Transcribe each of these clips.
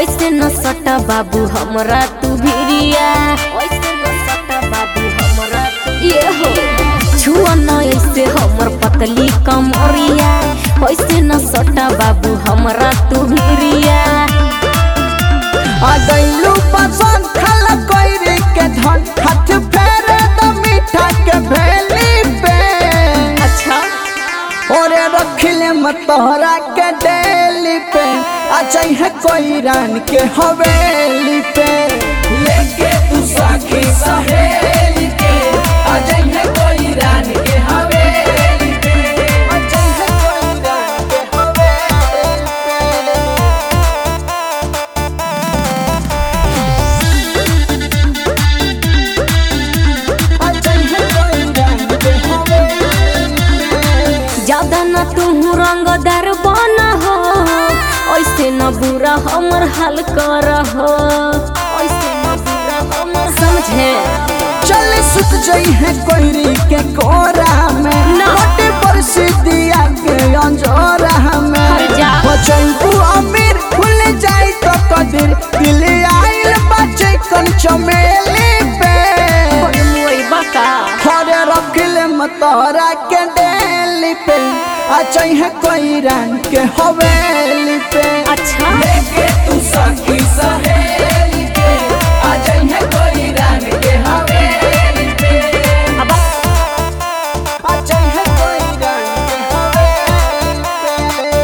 ऐसे न सटा बाबू हमरा तू भिरिया ऐसे न सटा बाबू हमरा तू ये हो छुआ न ऐसे हमर पतली कमरिया ऐसे न सटा बाबू हमरा तू भिरिया आ गइलू पसंद खाला कोइरी के धन हाथ फेरे द मीठा के भेली पे अच्छा ओरे रखले मतोहरा के डेली पे आ चाहिए कोई रान के हवेली पे लेके तू सखी सहेली के आ जाइए कोई रानी के हवेली पे आ चाहिए कोई रान के हवेली पे आ चाहिए कोई रान के हवेली पे ज्यादा न तू रंगदार बना हो ऐसे न बुरा हमर हाल कर हो ऐसे न बुरा हमर समझे चल सुत जई है कोहरी के कोरा में ना। मोटे पर सिद्धिया के अंजोरा में हर जा। बचैबू अमीर खुल जाई तो कदिर दिल आइल बचे कन चमेली पे बका हरे रखले मतोरा के डेली पे आ चाहिए कोई रंग के हवेली पे अच्छा लेके तू सखी सहेली के आ जाइए कोई रानी के हवेली पे अब आ चाहिए कोई रंग के हवेली पे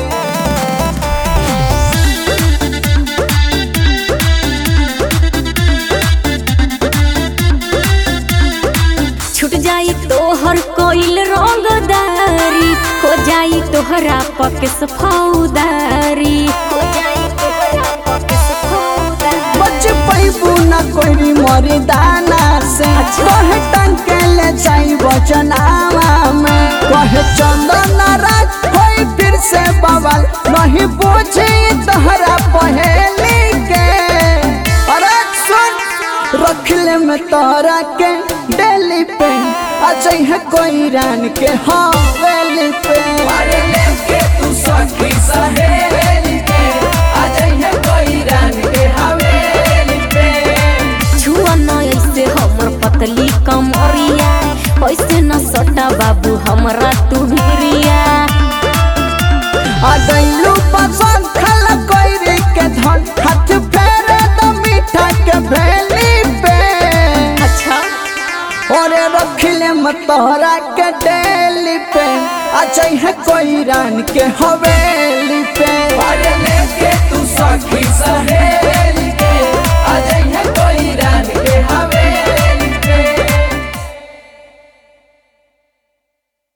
छूट जाई तोहर कोइल रंगदारी हो जाई तोहरा पकेस फौदारी हो जाई तोहरा पकेस फौदारी बच पैबू न कोई मरी दाना से कहे टंके ले जाई बचनावा में कहे चंदन राज होई फिर से बवाल नहीं पूछी तहरा पहेली के अरे सुन रखले में तोरा के डेली पे आ चाहिए कोई रान के हवेली पे अरे लेके तू सखी सहेली के आ जाइए कोई रानी के हवेली पे छुआ न ऐसे हमर पतली कमरिया ऐसे न सटा बाबू हमरा तू भिरिया आ गइलू पसंद खाला कोइरी के धन हाथ फेरे द मीठा के भेली पे अच्छा ओरे रखले मतोहरा के डेली पे आ चाहिए कोई रान के हवेली पे अरे लेके तू सखी